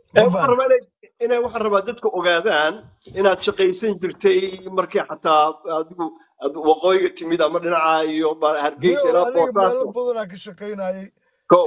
ma waxaan fahan rabaa inay inay waxaan rabaa dadka ogaadaan inaad shaqaysan jirtay markii xataa adigu aad waqooyiga timid ama dhinaca iyo ma- hargeysa niyow ilaa aniga meelo boosaaso badanaa ka shaqaynayay ko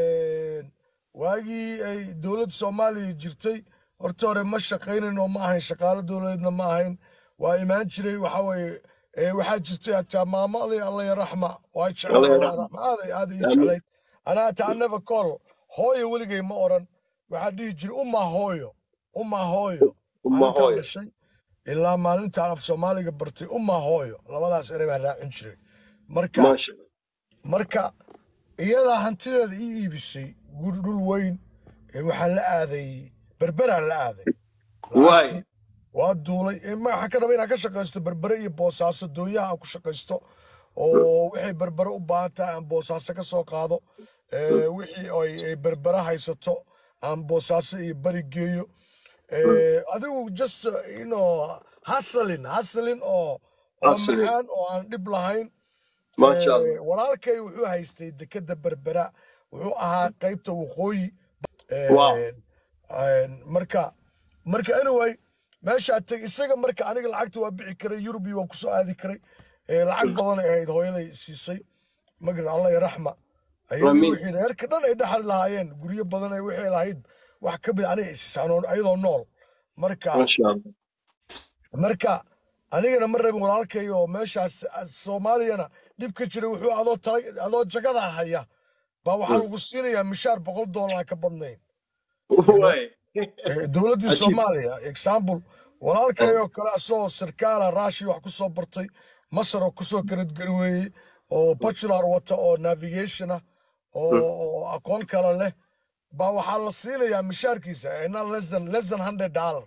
waagii ay dowladda soomaaliya jirtay horta hore ma shaqaynin oo ma ahayn shaqaalo dowladeedna ma ahayn waa imaan jiray waxa weeye ee, waxaa jirtay hataa maamaday alla yaraxma waa jeclay alla alla yaraxma yaraxma aaday aaday ii aamin jeclayd anaa hataa never call hooyo weligay ma oran waxaa dhihi jiray uma hooyo uma hooyo uma maalintaan hooyo dhashay ilaa maalintaan af soomaaliga bartay uma hooyo labadaas erey baan raacin jiray marka maasha marka iyadaa hantideeda ii iibisay guri dhul weyn ee waxaan la aaday berberaan la aaday waay lacagtii waa duulay ee ma waxaan ka raba inaan ka shaqaysto berbere iyo boosaaso doonyaha aan ku shaqaysto oo wixii berbere u baahan tahay aan boosaaso ka soo qaado ee, wixii ay ay berbere haysato aan boosaaso iyo bari geeyo ee, adigu just uh, you know hasalin hasalin oo oo absolute macaan oo aan dhib lahayn maasha allah Ee, walaalkay wuxuu haystay dekeda berbera wuxuu ahaa qaybta waqooyi wow Een, een, marka marka anyway meeshaa teg isaga marka aniga lacagta waa bixi karay yurubi waan kusoo aadi karay Ee, lacag badan ay ahayd hooyaday siisay magarad allah iyo raxma ayadii amiin wixii reerka dhan ay dhaxal lahaayeen guryo badan ay wixii lahayd wax ka mid aniga isiisaan ayadoo nool marka maasha allah marka anigana ma rabin walaalkay oo meeshaas ah, soomaaliyana dhib ka jira wuxuu adoo tala adoo jagada haya baa waxaa lagu siinayaa mishaar boqol doolar aan ka badnayn you know waay Eh, dowladdii cajiib soomaaliya example walaalkay oo kale asagoo sarkaala raashi wax ku soo bartay masar oo kusoo karadgarweeyey oo bachelor wata oo navigation ah oo oo aqoon kale leh baa waxaa la siinayaa mishaarkiisa eh, not less than less than hundred dollar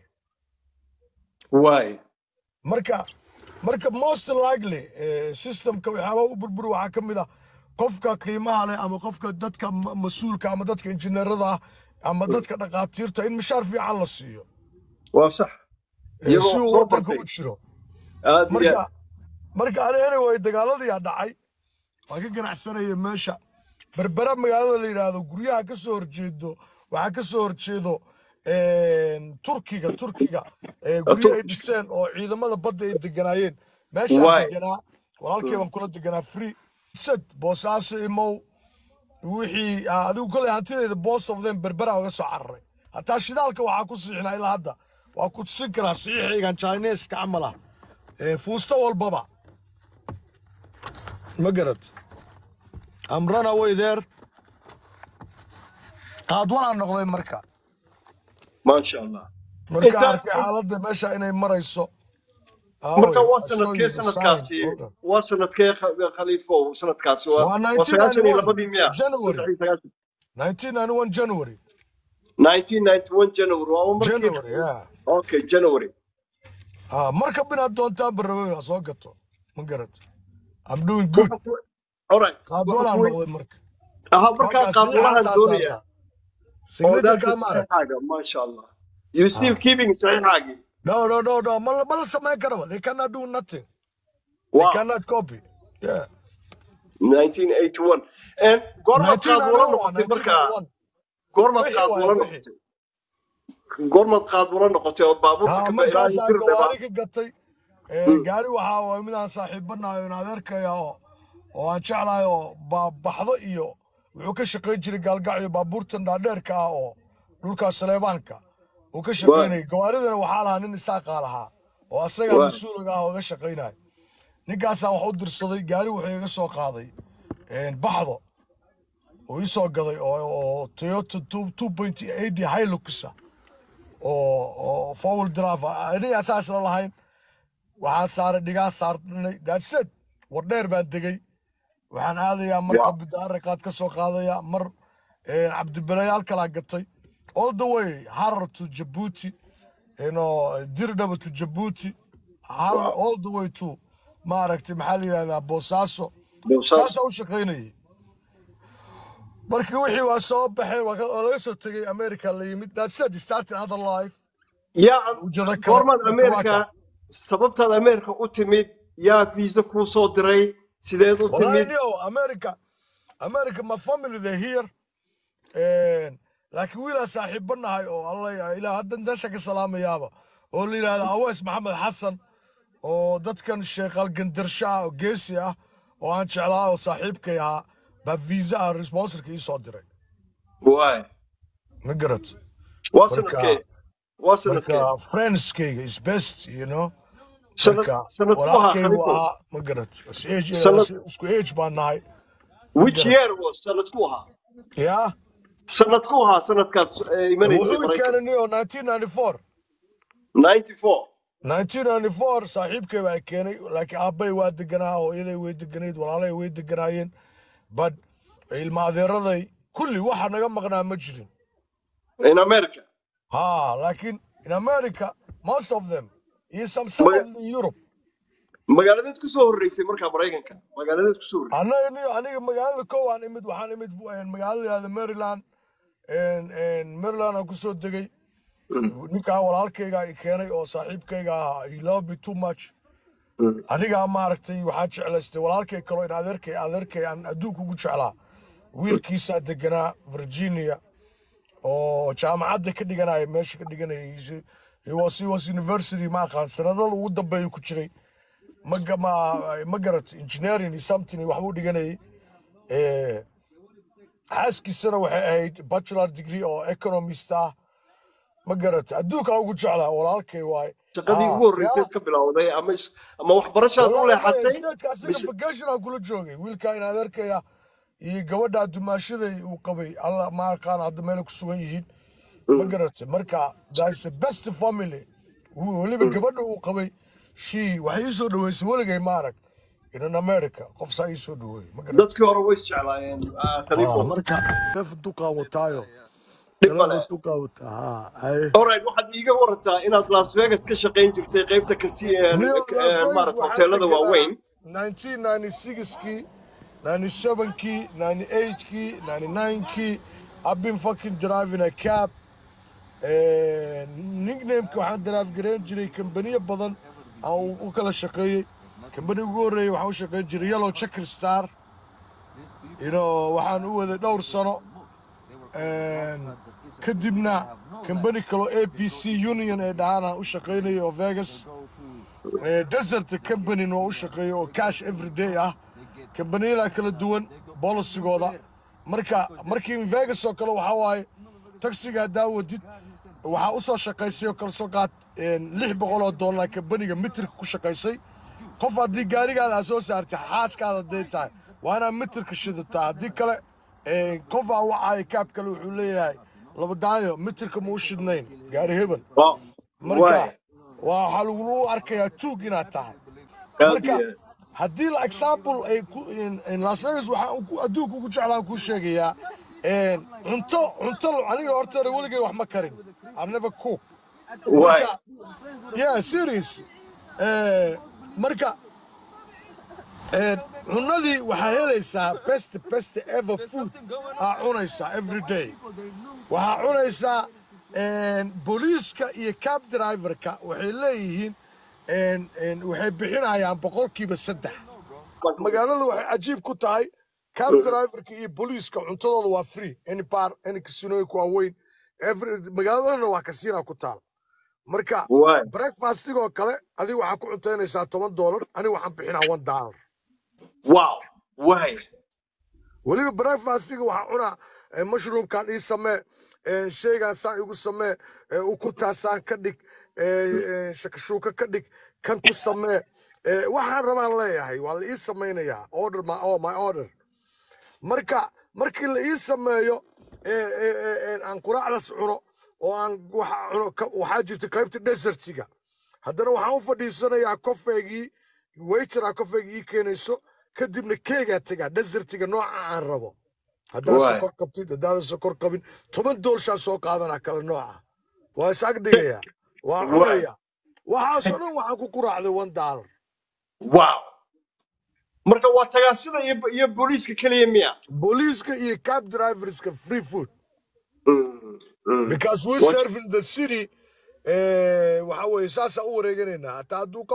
waay marka marka most likely eh, systemka waxyaaba u burburi waxaa ka mid ah qofka qiimaha leh ama qofka dadka ma- mas-uulka ama dadka injineerada ah ama dadka dhaqaatiirta in mishaar fiican la siiyo waa sax eh, iyagoo si uu soo wadanka bartay u jiro aad iyo marka aad marka ani anyway dagaaladiyaa dhacay waa ka ganacsanaya meesha berbera magaalada la yidhaahdo guryaha ka soo horjeedo waxaa ka soo horjeedo een, turkiga turkiga ee, guryo ay turkish dhiseen oo ciidamada badda ay deganaayeen meeshaan waay deganaa walaalkay baan kula deganaa free sad boosaaso imow wixii ah, adigu koley hantideeda boss of them berbera uga soo cararay hataa shidaalka waxaa ku siixnaa ilaa hadda waa ku tusin karaa saxiixaygan chineska camal ah ee, fuusto walbaba ma garad am run away there qaadwanaa noqday marka maasha allah marka inta arkay xaaladda meesha inay marayso marka aaway waa I saw sanadkee you the sign sanadkaasi hold on waa sanadkee Kha- khaliifow sanadkaasi waa waa waa sagaashan iyo 1991 labadii miya January saddex iyo sagaashan 1991 January 1991 January waa markii January yeah okay January ah marka binaad doontaan barnaamij ha soo gato ma garad I'm doing good wuxuu ku alright wuxuu qaadwanaa ku noqday marka aha markaa markaa qaadwalahan saxiixaasaa doonaya saaraa oo signature daanta kaa ma arag saxiixaaga maasha allah you still ah keeping saxiixaagii no no no no ma la ma la samayn karaba they cannot do nothing they wow cannot copy yeah 1981 and goormaad qaadwalo 1991 noqotay markaa 1991 goormaad wixii waaye qaadwalo wixii noqotay goormaad qaadwalo noqotay oo baabuurta haa ka ba ilaa markaasaa intir dhaba gawaari ka gatay ee, gaari waxaa waay midaan saaxiibanayo in adeerkaya oo oo aan jeclahay oo ba- baxdo iyo wuxuu ka shaqayn jiray gaalgacyo baabuurtan dhaadheerka ah oo dhulka saleebaanka uu ka waa shaqaynayay gawaaridana waxaa lahaa nin isaaqaa lahaa oo asagaa waa mas-uuliga ah oo ga shaqaynaya ninkaasaan wax u dirsaday gaari wuxuu iga soo qaaday een, baxdo uu ii soo gaday oo oo toyota two point eight hiluxa oo oo fowl drive aniga asaasna lahayn waxaan saaray dhigaa saarnay daadseed war dheer baan degay waxaan aadayaa mar wow qabidaaraqaad ka soo qaadayaa mar eh, cabdibelayaal kalaa gatay all the way harar to jabuuti you know dirdhaba to jabuuti harar wow all the way to maaragtay maxaa la yidhahdaa boosaaso bowsaas saasaa u shaqaynayay markii wixii waa soo baxeen waa ka- waa laga soo tegay america la yimid daadseed starting other life yaa ujeedo kale goormaad marka waa ameerika ka sababtaad ameerika u timid yaa viisa kuu soo diray sideed u wallahi timid nio america america my family they here and laakiin wiilaa saaxiibba nahay oo alla ilaa hadda meesha ka salaamayaaba oo la yidhaahdo awees maxamed xasan oo dadkan sheekal gandarsho ah oo geesi ah oo aan jeclaa oo saaxiibkay ahaa baa visa ah responsorka ii soo diray waay ma garat waa marka sanadkee waa sanadkee marka friendskayga is best you know sanad marka sanad ku ahaa walaalkaygu khaliifow ahaa ma garat is age- sanad is- isku age baan nahay ma which garat year was sanad ku ahaa yaa sanad ku ahaa sanadkaad eh, imanaysay wuxuu i maraykan keenay niyo 1994 ninety four 1994 saaxiibkay baa keenay laakiin aabbay waa deganaa hooyaday way deganayd walaalay way deganaayeen but ilma adeeraday kulli waxa naga maqnaa ma jirin in america ha laakiin in america most of them iyo some some Maga- of them in europe magaaladeed kusoo horreysay markaa maraykanka magaaladeed kusoo horreysay annaga niyo aniga magaalada kow aan imid waxaan imid eh, magaalada yahda maryland en- en maryland aan kusoo degay Mm, ninkaa walaalkayga i keenay oo saaxiibkayga ahaa he love me too much mm. anigaa maaragtay waxaan jeclaystay walaalkay kaloo in adeerkay adeerkay aan adduunka ugu jeclaa wiilkiisaa deganaa virginia oo jaamacadda ka dhiganaya meesha ka dhiganaya He's- he was he was university ma aqaan sanadada ugu dambeeya ku jiray ma ga- ma ma garat engineering iyo something waxbuu dhiganayay Eh, xaaskiisana waxay ahayd bachelor degree oo economist ah ma garat adduunkaa ugu jeclaa walaalkay waaye shaqadii ah ugu yaa horreyseed ka bilowday ama is- ama waxbarashaad u والله ما leexatay ستيتك اسيغا mise فكيشن aan kula joogay wiilka in adeerkaya iyo gabadha dumaashaday uu qabay alla ma aqaan hadda meel ku sugan yihiin ma Mm, garatay marka that's the best family Wuu- weliba mm. gabadha uu qabay she waxay ii soo dhaweysay weligay ma arag in america qof saa ii soo dhaweeyey ma garatay dadkii hore way isjeclaayeen ah, ah khaliifow marka neef duqaa wataayo dhib galaba male duqaa wataa ha hay alright waxaad iiga warantaa inaad las vegas ka shaqayn jirtay qaybta kasi New Las Vegas maarata waxaan hoteelada deganaa waaweyn 1996kii 97kii 98kii 99kii I've been fucking driving a cab Eh, nicknameka waxaan drive gareyn jiray kambaniyo badan aan u u kala shaqeeyey kambani ugu horreeyey waxaan u shaqeyn jiray yellow checker star you know waxaan u waday dhowr sano En kadibna kambani kaloo a p c union ee dhahaan aan u shaqeynayay oo vegas Eh, desert company oo u shaqeeya oo cash every day ah kambaniyada kala duwan bolisigooda marka markii vegas oo kale waxaa waaye taxiga haddaa wadid waxaa u soo shaqaysay oo kale soo qaad een, lix boqol oo dollar kambaniga mitirka ku shaqaysay qof haddii gaarigaada aa soo saartay xaaskaada hadday tahay waa inaad mitirka shidataa haddii kale een, qof aa wacaayo kaab kale wuxuu leeyahay labadaayo mitirka ma u shidnayn gaari hebel Waa- marka waay waa waxaa lagu arkayaa tuug inaad tahay aad marka iyo aad haddii la example ay ku in, in las vegas waxaan ku- adduunka ugu jeclaan kuu sheegayaa een, cunto cunto aniga horteeda weligay wax ma karin I never cook waay marka yeah serious Eh, marka eh, cunadii waxaa helaysaa best best ever food aa cunaysaa every day waxaa cunaysaa een, booliiska iyo cab driverka waxay leeyihiin een, een, waxay bixinayaan boqolkiiba saddex magaalada waxay cajiib ku tahay cab driverka iyo booliiska cuntadooda waa free any bar any kasinooyinka waa weyn every magaaladana waa kasiina ku taal marka waay breakfastigoo kale adiga waxaa ku cuntaynaysaa toban doolar aniga waxaan bixinaa one dollar wow waay weliba breakfastiga waxaa cunaa eh, mushroomkan ii samee eh, sheygan saa igu samee eh, ukuntaasaan ka dhig eh, eh, shakashuuka ka dhig kan ku samee eh, waxaan rabaan leeyahay waa la ii samaynayaa order my, oh, my order marka markii la ii sameeyo eh, eh, eh, eh, aan quraacdaas cuno oo aan waxa cuno ka- waxaa jirta qaybta desertiga haddana waxaan u fadhiisanayaa kofeygii waytera kofeyga ii keenayso kadibna keegaa tegaa desertiga nooca aan rabo haddaad waay sokor qabtid haddaadan sokor qabin toban doolshaan soo qaadanaa kale nooca waa is ag dhigayaa waa waay cunaya waxaasoo dhan waxaan ku quraacday one dollar wow marka waa tagaasida iyo iyo booliiska keliya miya booliiska iyo cab driverska free food Mm, mm. because we Wa- serve in the city eh, waxa weeye saasaan u wareeganaynaa hataa hadduu qof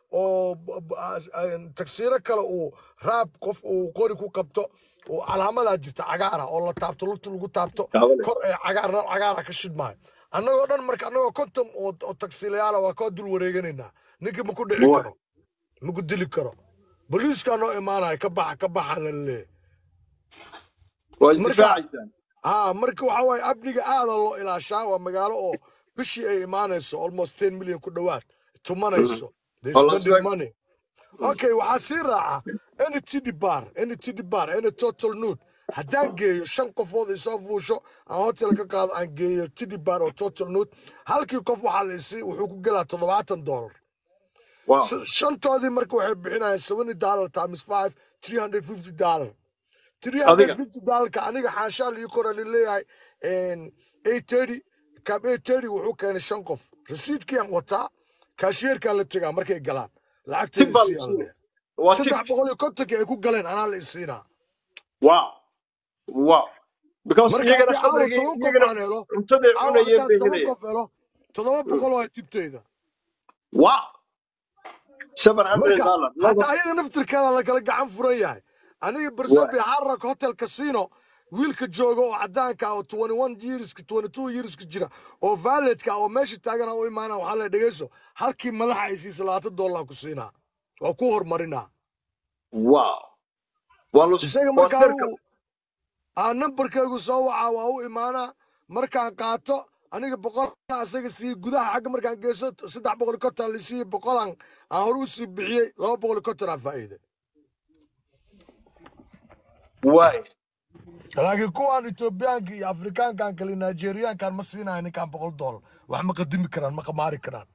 oo b- b- as- een, tagsiiro kale uu raab qof uu qori ku qabto oo calaamadaa jirta cagaara oo la taabto lugta lagu taabto Taabanaysa. kor ee cagaar nar cagaara ka shidmaayo annagoo dhan marka annagoo konton oo oo tagsiilayaala waa koo dul wareeganaynaa ninkii ma ku dhici Wa- karo ma ku dili karo boliiskaa noo imaanaya ka baxa ka baxa la leeyahay waa marka isdifaacaysaan ها marka waxa waaye amniga aada loo ilaashaa waa magaalo oo bishii ay imaanayso almost ten million ku dhowaad tumanayso they oo las spending vegas money okay waxaa sii raaca any tidi bar any tidi bar any total nude haddaan geeyo shan qofood ay soo fuusho aan hotel ka qaado aan geeyo tidi bar oo total nude halkii qof waxaa la isii wuxuu ku gelaa toddobaatan dollar wow S- shantoodii marka waxay bixinayaan seventy dollar times five three hundred fifty dollar three hundred adiga fifty dollarka aniga xaashaa lii qoran leeyahay eight thirty kab eight thirty wuxuu keenay shan qof rasiidkiaan wataa kaashiyeerkaan la tegaa markay galaan tib lacagteeda baa sii lagu aan siinaya leeyahay waa tib saddex boqol iyo kontonkii ay ku galeen anaa la isiinaa wow wow because marka iyagana haddii caawa khamrigii toban qof iyagana aan helo cuntaday caawa cunayeen haddaan bay toban helayaan qof helo toddoba boqol waa tibteyda wow seven hundred marka dollar laba hataa ayaga naftirkeeda la kala gacan furan yahay aniga waa barsobe harrak hotel casino wiilka jooga oo cadaanka ah oo 21 yearska 22 yearska jira oo valedka ah oo meesha taagana u imaana waxaa la dhegeyso halkii madaxa ay siisa labaatan dollar ku siinaa waa ku horumarinaa wow waa lus isaga waa markaa sirka uu aa nambarkaygu soo wacaa waa u imaanaa markaan qaato aniga boqol asaga siiye gudaha xagga markaan geyso saddex boqol iyo konton la siiye boqolan aan hore u sii bixiyey laba boqol iyo konton aan faa'iiday waay laakiin kuwaan etoobiyaanka iyo afrikaankan kale nigeriyaankan ma siinayo ninkan boqol dollar wax ma qadimi karaan ma qamaari karaan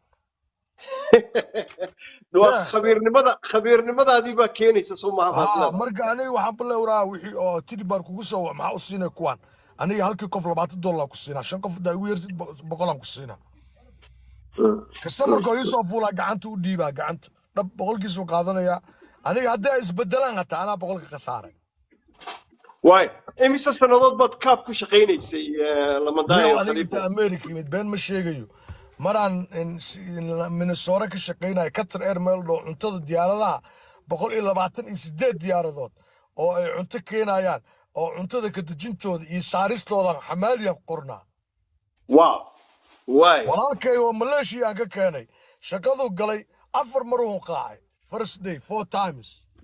waa Yeah. khabiirnimada khabiirnimadaadii baa keenaysa soo maha baad haa leedahay marka aniga waxaan balewraa wixii oo tidi baan kugu soo wac maxaa u siinay kuwaan aniga halkii qof labaatan dollar ku siinaa shan qof hadaa igu yartid bo- boqolaan ku siinaa Mm. kastamarka oo iisoo fuulaa gacanta u dhiibaa gacanta dhab boqolkiisuu qaadanayaa aniga hadday isbedelaan hataa anaa boqolka ka saaray waay imise sannadood baad kaab ku shaqaynaysay eh, lamadaaya niyow aniga khaliifo inta america yimid been ma sheegayo maraan in- si- in- minnesota ka shaqaynayo qatar air meel dhow cuntada diyaaradaha boqol iyo labaatan iyo sideed diyaaradood oo ay cunto keenayaan oo cuntada kadejintooda iyo saaristooda xamaaliyan ku qornaa wow waay walaalkay oo maleeshiya aan ka keenay shaqaduu galay afar maruu qaacay first day four times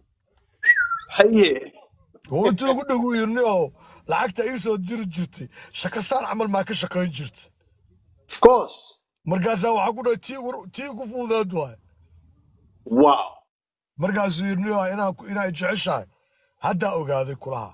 haye oo intuu ugu dhow yirni oo lacagta ii soo diri jirtay shaqasaan camal maa ka shaqayn jirta of course markaasaa waxaa ku dhahay tii ugu- tii ugu fududeed waay wow markaasuu yirni oo inaa inaa jeceshahay haddaa ogaaday kulaha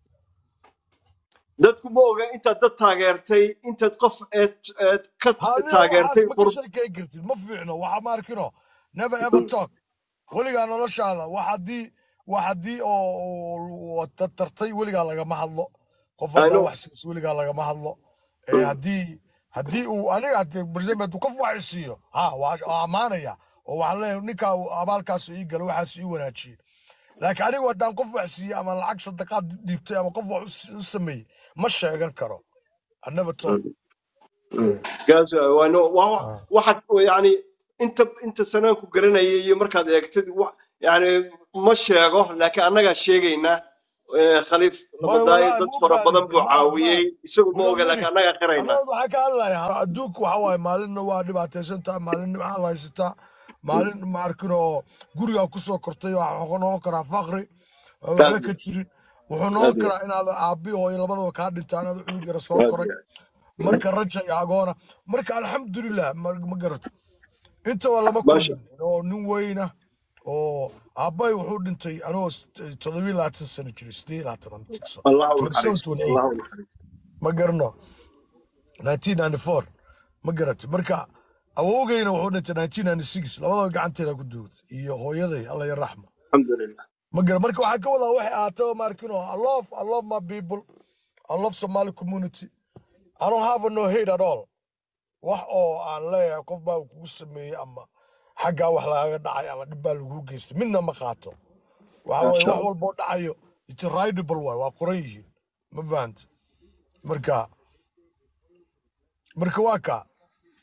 dadku ma oga intaad dad taageertay intaad qof eed eed ka haniyo taageertay waxaas ma ka qurb sheekayn kartid ma fiicno waxa ma arkino never ever talk weligaa noloshaada wax haddii wax haddii oo oo dad tartay weligaa lagama hadlo qof I haddaa know wax siis weligaa lagama hadlo ee haddii haddii uu aniga hadii barnaamij hadduu qof wax i siiyo ha waa waa ammaanaya oo waxaan leeyahay ninkaa uu abaalkaas ii gala waxaas ii wanaajiyey laakiin anigu haddaan qof wax siiyey ama lacag sadaqaad dhiibtay ama qof wax u s- u sameeyey ma sheegan karo I never talk gaas waano waa Ah. waxaad yani inta inta sanaan ku garanayay iyo markaad eegtid wa- yani ma sheego laakiin annagaa sheegaynaa Eh, khaliif Way lamadaayo walahi dad ma fara badan ogaadin buu ma ma caawiyey isagu ma wilo oga miri laakiin annagaa qiraynaa annaga waxaa ka hadlayaa adduunku waxa waaye maalinna waa dhibaataysantaa maalinna maxaa la haysataa maalin ma arkin oo gurigaa kusoo kortay waxaa noqon karaa faqri oo waxba aad ka iyo jirin wuxuu noqon aad iyo karaa inaad aabbi hooyo labadaba kaa dhintaan aad cunug yara soo aad koray iyo marka raja iyo agoona marka alxamdulilah ma ma garato intaba lama maasha kulmin oo nin weyna oo aabbay wuxuu dhintay anigoo toddobiyi labaatan sano jiray sideed labaatan aan tigso allah u twenty seven naxariisto twenty eight allah u naxariisto ma garano 1994 ma garatay marka awowgayna wuxuu dhintay 1996 labadaba gacanteeda ku duugtay iyo hooyaday alla ya raxma alxamdulilah ma gara marka waxaa ka wadaa waxay ahaataba maarkino i love i love my people i love somali community i don't have no hate at all wax oo aan leeyahay qof baa kugu sameeyey ama xaggaa wax lagaga dhacay ama dhib baa lagu geystay midna ma qaato waxa waaye maasha wax allah walboo dhacayo it's ridable waay waa qoran yihiin ma fahanta marka marka waa ka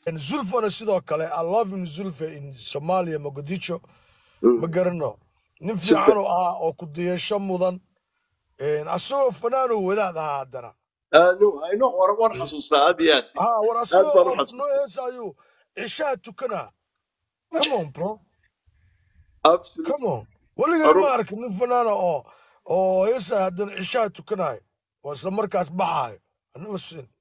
zulfana sidoo kale i love him zulfa in somalia mogadisho ma Mm. garano nin si fiican fiican oo ahaa oo ku diyasho mudan asagoo fanaanoo wadaad ahaa haddana Ah, no, I know, war waan xasuustaa aad iyo aad ha war aad asagoo baan u oo noo xasuustaa heesayuu cishaha tukanaa come on bro absolutely come on weligay Arun, ma arkin nin fanaana oo oo heesaya haddana cishaha tukanayo oo isla markaas baxaayo I never seen